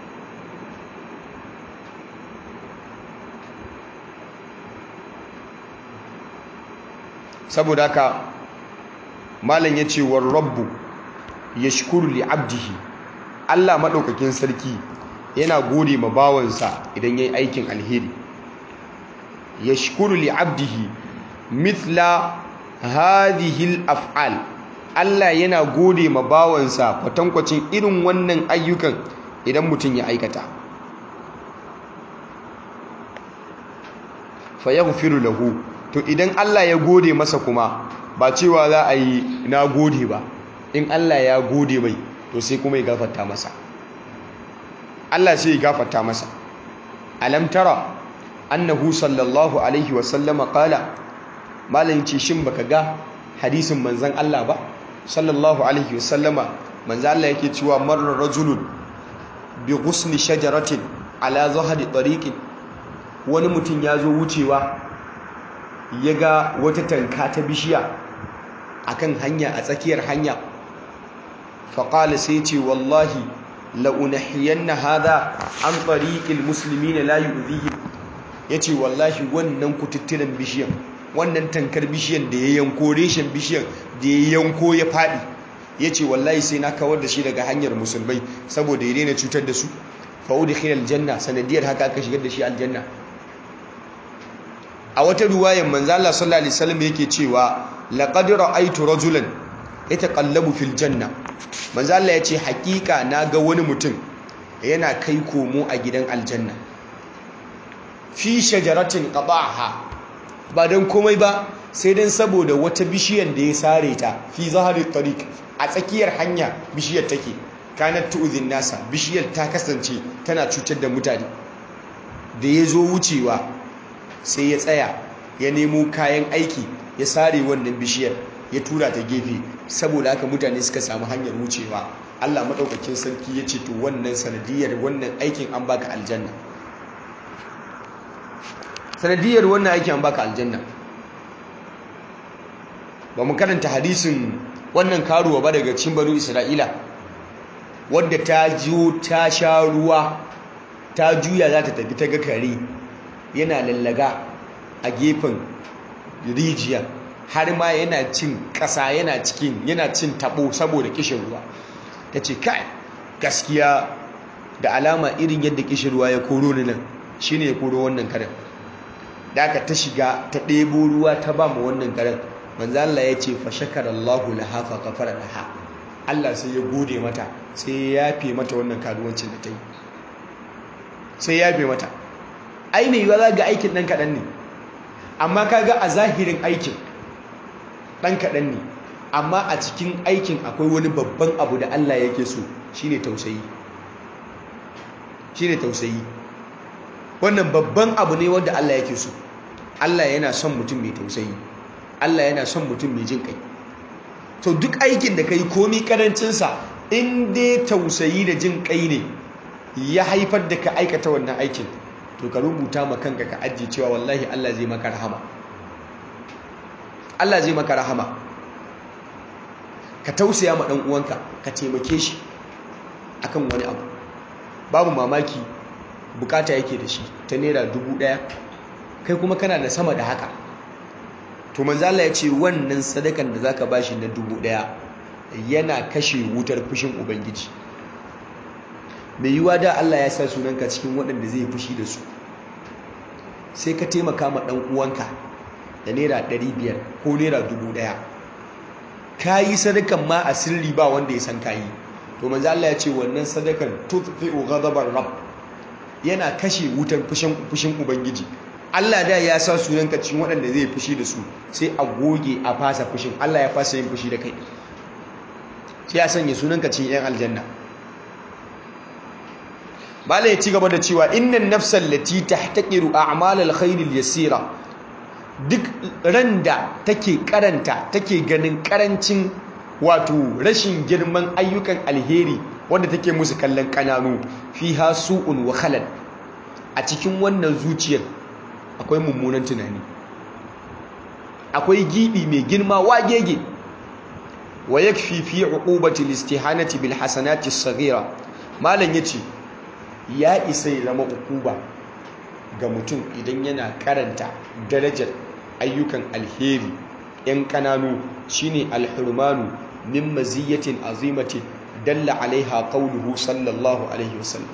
saboda haka malam yace war rabbu yashkuru li abdihi Allah madaukakin sarki yana gode ma bawansa idan yayi aikin alheri yashkuru li abdihi mithla hadhihi al-af'al Allah yana gode ma bawansa kwatankwacin irin wannan ayyukan idan mutum ya aikata fa yaghfiru lahu to idan Allah ya gode masa kuma ba cewa za a yi na gode ba in Allah ya gode mai to sai kuma ya gafarta masa Allah sai ya gafarta masa alam tara annahu sallallahu alaihi wa sallama qala malamin ce shin baka ga hadisin manzon Allah ba sallallahu alaihi wa sallama manzon Allah yake cewa marra rajulun bi ghusni shajaratin ala zahri tariqin wani mutum ya zo wucewa ya ga wata tanka ta bishiya akan hanya a tsakiyar hanya faƙala sai ce wallahi la'unahiyanna hada an tsariƙil musulmi na layu uzihim ya ce wallahi wannan kututturen bishiyan wannan tankar bishiyan da ya yanko reshen bishiyan da ya yanko ya faɗi ya ce wallahi sai na kawar da shi daga hanyar musulmai saboda ya daina cutar da su fa'udu khilal janna sanadiyar haka aka shigar da shi aljanna a wata ruwayan manzo Allah sallallahu alaihi wasallam yake cewa laqad ra'aytu rajulan yataqallabu fil janna manzo Allah yace hakika naga wani mutum yana kai komo a gidan aljanna fi shajaratin qada'aha ba dan komai ba sai dan saboda wata bishiyar da ya sare ta fi zahari tariq a tsakiyar hanya bishiyar take kanat tu'zin nasa bishiyar ta kasance tana cutar da mutane da ya zo wucewa sai ya tsaya ya nemo kayan aiki ya sare wannan bishiyar ya tura ta gefe saboda haka mutane suka samu hanyar wucewa Allah maɗaukakin sarki ya ce to wannan sanadiyar wannan aikin an baka aljanna sanadiyar wannan aikin an baka aljanna ba mu karanta hadisin wannan karuwa ba daga cikin banu isra'ila wadda ta jiyo ta sha ruwa ta juya za ta tafi ta ga kare yana lallaga a gefen rijiya har ma yana cin ƙasa yana cikin yana cin tabo saboda kishin ruwa ta ce kai gaskiya da alama irin yadda kishin ruwa ya koro ni nan shine ya koro wannan karen da aka ta shiga ta ɗebo ruwa ta ba mu wannan karen manzo Allah ya ce fa shakarallahu laha fa ghafara laha Allah sai ya gode mata sai ya yafe mata wannan karuwancin da ta yi sai ya yafe mata ai mai yiwa za ga aikin ɗan kaɗan ne amma ka ga a zahirin aikin ɗan kaɗan ne amma a cikin aikin akwai wani babban abu da Allah yake so shine tausayi shine tausayi wannan babban abu ne wanda Allah yake so Allah yana son mutum mai tausayi Allah yana son mutum mai jin kai to duk aikin da kai komi karancinsa in dai tausayi da jin kai ne ya haifar da ka aikata wannan aikin to ka rubuta ma kanka ka ajiye cewa wallahi Allah zai maka rahama Allah zai maka rahama ka tausaya ma dan uwanka ka taimake shi akan wani abu babu mamaki bukata yake da shi ta naira dubu ɗaya kai kuma kana da sama da haka to manzo Allah ya ce wannan sadakan da zaka bashi na dubu ɗaya yana kashe wutar fushin ubangiji mai yiwa da Allah ya sa sunanka cikin waɗanda zai fushi da su sai ka taimaka ma ɗan uwanka da naira ɗari biyar ko naira dubu ɗaya ka yi sadakan ma a sirri ba wanda ya san ka yi to manzo Allah ya ce wannan sadakan tutfi'u ghadabar rabb yana kashe wutar fushin fushin ubangiji Allah da ya sa sunanka cikin waɗanda zai fushi da su sai a goge a fasa fushin Allah ya fasa yin fushi da kai sai ya sanya sunanka cikin yan aljanna bala ya ci gaba da cewa innan nafsal lati tahtaqiru a'malal khairil yasira duk randa take karanta take ganin karancin wato rashin girman ayyukan alheri wanda take musu kallon kananu fiha su'un wa khalal a cikin wannan zuciyar akwai mummunan tunani akwai gibi mai girma wagege wa yakfi fi uqubati listihanati bil hasanati as-saghira malan yace ya isa ya zama ukuba ga mutum idan yana karanta darajar ayyukan alheri yan kananu shine alhurmanu min maziyatin azimatin dalla alaiha qauluhu sallallahu alaihi wasallam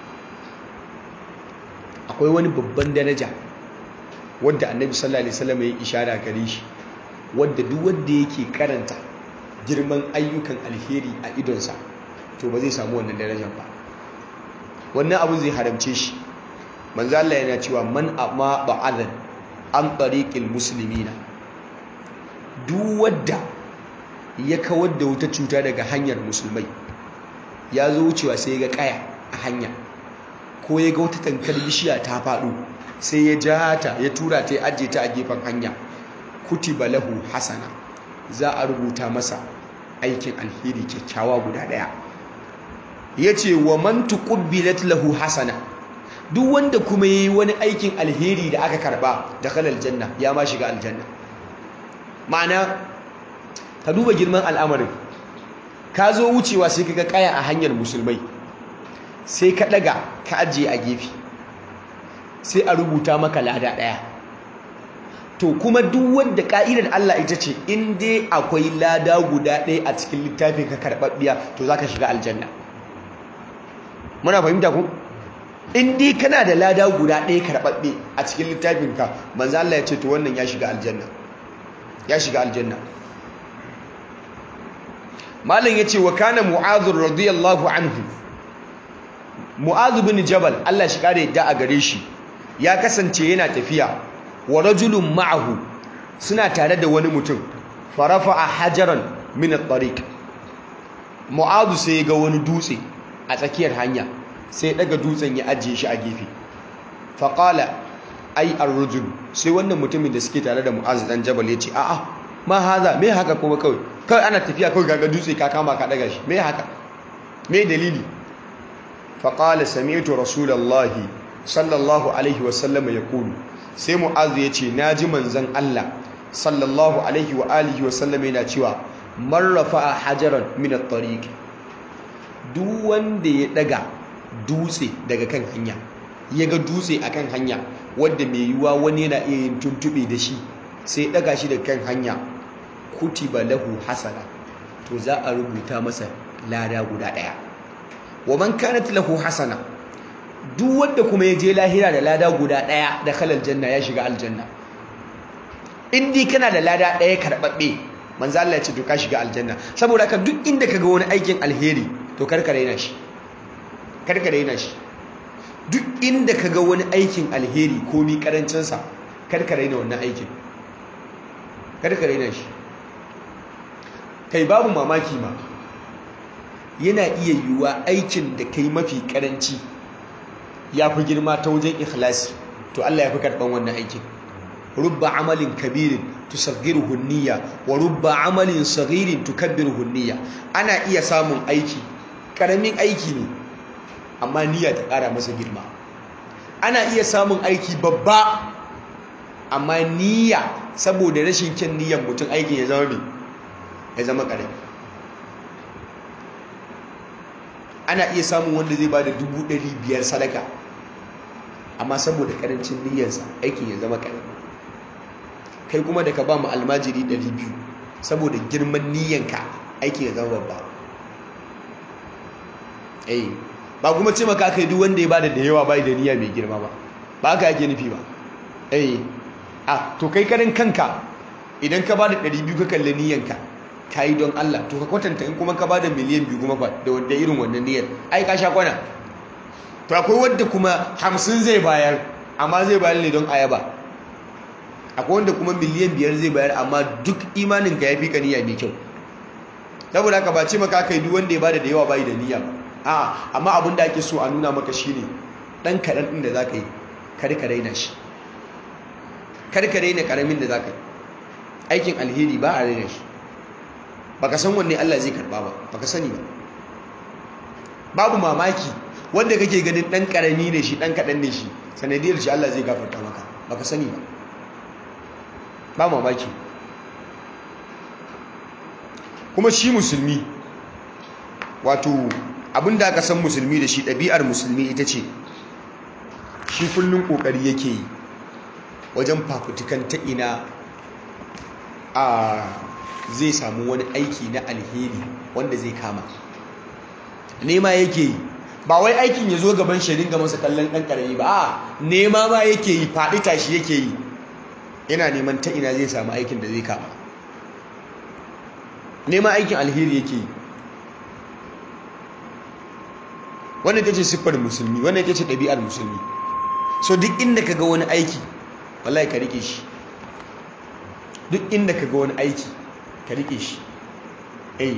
akwai wani babban daraja wadda annabi sallallahu alaihi wasallam ya ishara gare shi wadda duk wanda yake karanta girman ayyukan alheri a idonsa to ba zai samu wannan darajar ba wannan abin zai haramce shi manzo Allah yana cewa man amma ba'adan an tariqil muslimina duk wanda ya kawar da wata cuta daga hanyar musulmai ya zo wucewa sai ya ga kaya a hanya ko ya ga wata tankar bishiya ta faɗo sai ya ja ta ya tura ta ya ajiye ta a gefen hanya kutiba lahu hasana za a rubuta masa aikin alheri kyakkyawa guda ɗaya ya ce wa man tuqubbilat lahu hasana duk wanda kuma yayi wani aikin alheri da aka karba da kalal janna ya ma shiga aljanna ma'ana ka duba girman al'amarin ka zo wucewa sai kaga kaya a hanyar musulmai sai ka daga ka ajiye a gefe sai a rubuta maka lada daya to kuma duk wanda ka'idar Allah ita ce in dai akwai lada guda ɗaya a cikin littafin ka karɓaɓɓiya to zaka shiga aljanna muna fahimta ku in dai kana da lada guda ɗaya karɓaɓɓe a cikin littafinka manzo Allah ya ce to wannan ya shiga aljanna ya shiga aljanna malam yace wa kana mu'adh radiyallahu anhu mu'adh bin jabal Allah shi kare yadda a gare shi ya kasance yana tafiya wa rajulun ma'ahu suna tare da wani mutum farafa'a hajaran min at-tariq mu'adh sai ga wani dutse a tsakiyar hanya sai daga dutsen ya ajiye shi a gefe faƙala ai ar-rajul sai wannan mutumin da suke tare da mu'az dan jabal ya ce a'a ma haza me haka kuma kawai kawai ana tafiya kawai kaga dutse ka kama ka daga shi me haka me dalili faƙala sami'tu rasulullahi sallallahu alaihi wa sallam yaqulu sai mu'az ya ce naji manzon Allah sallallahu alaihi wa alihi wa sallam yana cewa man rafa'a hajaran min at-tariq duk wanda ya daga dutse daga kan hanya ya ga dutse a kan hanya wadda mai yiwuwa wani yana iya yin tuntube da shi sai daga shi da kan hanya kutiba lahu hasana to za a rubuta masa lada guda daya wa man kanat lahu hasana duk wanda kuma ya je lahira da lada guda daya da kalal janna ya shiga aljanna in dai kana da lada daya karbabbe manzo Allah ya ce to ka shiga aljanna saboda haka duk inda kaga wani aikin alheri to karkare yana shi karkare yana shi duk inda ka ga wani aikin alheri ko mi karancinsa karkare yana wannan aikin karkare yana shi kai babu mamaki ma yana iya yiwuwa aikin da kai mafi karanci ya fi girma ta wajen ikhlasi to Allah ya fi karɓan wannan aikin rubba amalin kabirin tusaggiruhu niyya wa rubba amalin saghirin tukabbiruhu niyya ana iya samun aiki karamin aiki ne amma niyya ta ƙara masa girma ana iya samun aiki babba amma niyya saboda rashin kyan niyyar mutum aikin ya zama ya zama ƙarami ana iya samun wanda zai ba da dubu ɗari biyar sadaka amma saboda ƙarancin niyyarsa aikin ya zama ƙarami kai kuma da ka ba mu almajiri ɗari biyu saboda girman niyyanka aikin ya zama babba eh ba kuma ce maka kai duk wanda ya bada da yawa bai da niyya mai girma ba ba haka yake nufi ba eh a to kai karin kanka idan ka bada 200 ka kalle niyyanka kai don Allah to ka kwatanta in kuma ka bada miliyan biyu kuma fa da wanda irin wannan niyyar ai ka sha kwana to akwai wanda kuma 50 zai bayar amma zai bayar ne don ayaba akwai wanda kuma miliyan biyar zai bayar amma duk imanin ka yafi ka niyya mai kyau saboda haka ba ce maka kai duk wanda ya bada da yawa bai da niyya ba a amma abin da ake so a nuna maka shine dan kaɗan ɗin da za ka yi karka raina shi karka raina ƙaramin da za ka yi aikin alheri ba a raina shi baka san wanne Allah zai karɓa ba baka sani ba babu mamaki wanda kake ganin ɗan ƙarami ne shi ɗan kaɗan ne shi sanadiyar shi Allah zai gafarta maka baka sani ba ba mamaki kuma shi musulmi wato abin da aka san musulmi da shi ɗabi'ar musulmi ita ce shi kullum ƙoƙari yake yi wajen fafutukan ta ina a zai samu wani aiki na alheri wanda zai kama nema yake yi ba wai aikin ya zo gaban shirin ga masa kallon ɗan ƙarami ba a nema ma yake yi faɗi tashi yake yi yana neman ta ina zai samu aikin da zai kama nema aikin alheri yake yi wannan ita ce siffar musulmi wannan ita ce ɗabi'ar musulmi so duk inda ka ga wani aiki wallahi ka rike shi duk inda ka ga wani aiki ka rike shi eh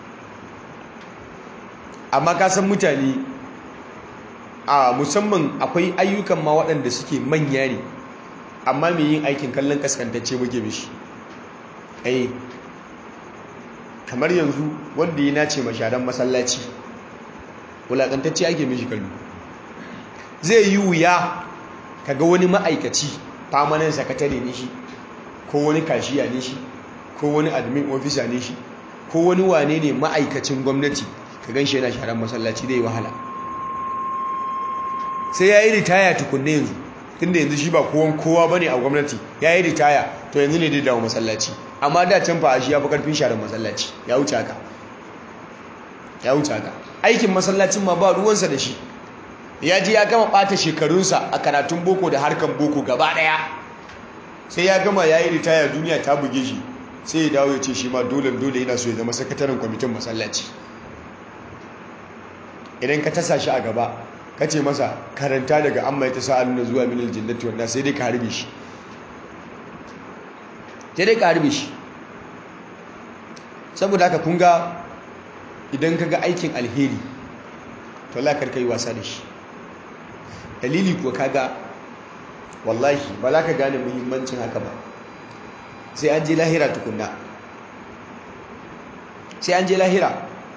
amma ka san mutane a musamman akwai ayyukan ma waɗanda suke manya ne amma mai yin aikin kallon kaskantacce muke mishi eh kamar yanzu wanda ya nace masharan masallaci wulaƙantacce ake mishi kallo zai yi wuya kaga wani ma'aikaci famanin sakatare ne shi ko wani kashiya ne shi ko wani admin ofisa ne shi ko wani wane ne ma'aikacin gwamnati ka gan shi yana sharan masallaci zai wahala sai ya yi ritaya tukunne yanzu tunda yanzu shi ba kowan kowa ba ne a gwamnati ya yi ritaya to yanzu ne dai dawo masallaci amma da can fa shi ya fi karfin sharan masallaci ya wuce haka ya wuce haka aikin masallacin ma ba ruwansa da shi ya ji ya gama ɓata shekarunsa a karatun boko da harkan boko gaba ɗaya sai ya gama ya yi ritaya duniya ta buge shi sai ya dawo ya ce shi ma dole dole yana so ya zama sakataren kwamitin masallaci idan ka tasa shi a gaba ka ce masa karanta daga amma ya ta sa'al na zuwa minal jinnati wanda sai dai ka harbe shi sai dai ka harbe shi saboda haka kun ga idan ka ga aikin alheri to lakar ka yi wasa da shi dalili kuwa kaga wallahi ba za ka gane muhimmancin haka ba sai an je lahira tukunna sai an je lahira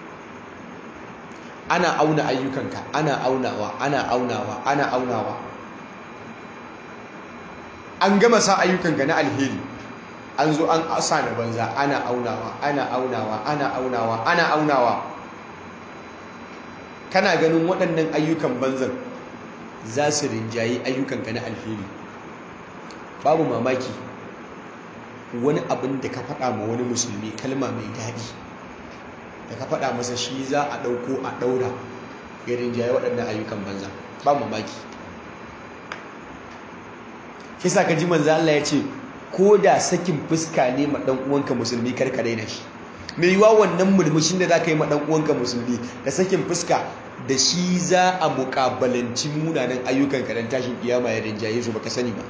ana auna ayyukanka ana aunawa ana aunawa ana aunawa an gama sa ayyukanka na alheri an zo an asa da banza ana aunawa ana aunawa ana aunawa ana aunawa kana ganin waɗannan ayyukan banzan za su rinjayi ayyukanka na alheri babu mamaki wani abin da ka faɗa ma wani musulmi kalma mai daɗi da ka faɗa masa shi za a ɗauko a ɗaura ya rinjaye waɗannan ayyukan banza ba mamaki kisa ka ji manzo Allah ya ce ko da sakin fuska ne ma ɗan uwanka musulmi karkare da shi mai yiwa wannan murmushin da za ka yi ma ɗan uwanka musulmi da sakin fuska da shi za a muƙabalanci munanan ayyukan ka dan tashin kiyama ya rinjaye su baka sani ba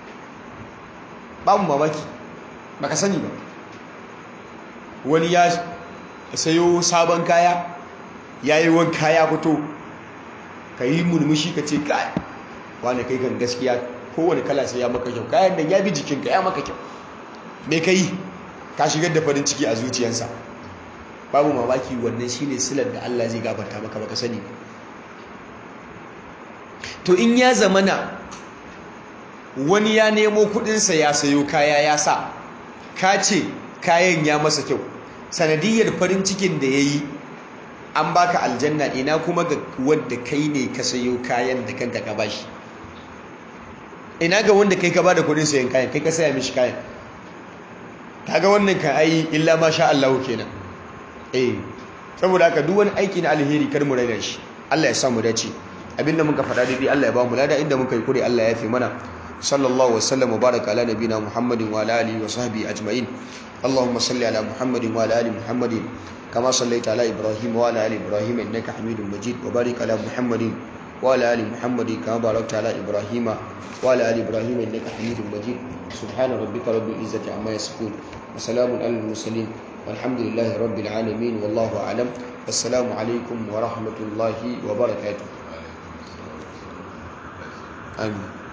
babu mamaki baka sani ba wani ya sayo sabon kaya ya yi wanka ya fito ka yi murmushi ka ce kai wani kai kan gaskiya kowane kala sai ya maka kyau kayan nan ya bi jikinka ya maka kyau me ka yi ka shigar da farin ciki a zuciyarsa babu mamaki wannan shine silar da Allah zai gafarta maka baka sani to in ya zamana wani ya nemo kudinsa ya sayo kaya ya sa ka ce kayan ya masa kyau sanadiyar farin cikin da ya yi an baka aljanna ina kuma ga wanda kai ne ka sayo kayan da kanka ka bashi ina ga wanda kai ka bada kudin sayan kayan kai ka saya mishi kayan kaga wannan kan ai illa ma sha Allah kenan eh saboda haka duk wani aiki na alheri kar mu raina shi Allah ya sa mu dace abinda muka faɗa daidai Allah ya ba mu lada inda muka yi kure Allah ya fi mana sallallahu wasallam wa baraka ala nabina muhammadin wa ala alihi wa sahbihi ajma'in اللهم صل على محمد وعلى ال محمد كما صليت على ابراهيم وعلى ال ابراهيم انك حميد مجيد وبارك على محمد وعلى ال محمد كما باركت على ابراهيم وعلى ال ابراهيم انك حميد مجيد سبحان ربك رب العزه عما يصفون وسلام على المرسلين والحمد لله رب العالمين والله اعلم والسلام عليكم ورحمه الله وبركاته آمين